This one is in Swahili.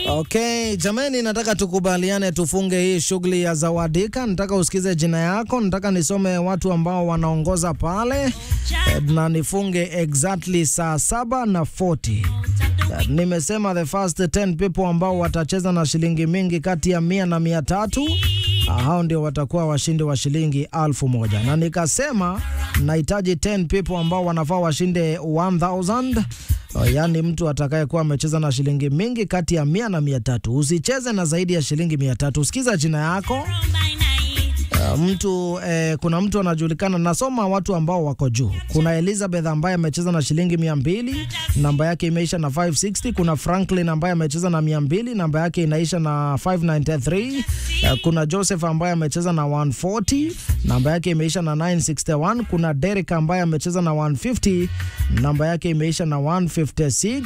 Okay, jameni, nataka tukubaliane tufunge hii shughuli ya Zawadika. Nataka usikize jina yako, nataka nisome watu ambao wanaongoza pale eh, na nifunge exactly saa saba na 40. Eh, Nimesema the first 10 people ambao watacheza na shilingi mingi kati ya mia na mia tatu ah, hao ndio watakuwa washindi wa shilingi alfu moja na nikasema nahitaji 10 people ambao wanafaa washinde 1000 Oh, yaani mtu atakayekuwa amecheza na shilingi mingi kati ya mia na mia tatu. Usicheze na zaidi ya shilingi mia tatu. Sikiza jina yako. Uh, mtu eh, kuna mtu anajulikana, nasoma watu ambao wako juu. Kuna Elizabeth ambaye amecheza na shilingi mia mbili, namba yake imeisha na 560. Kuna Franklin ambaye amecheza na mia mbili, namba yake inaisha na 593. Uh, kuna Joseph ambaye amecheza na 140, namba yake imeisha na 961. Kuna Derek ambaye amecheza na 150, namba yake imeisha na 156.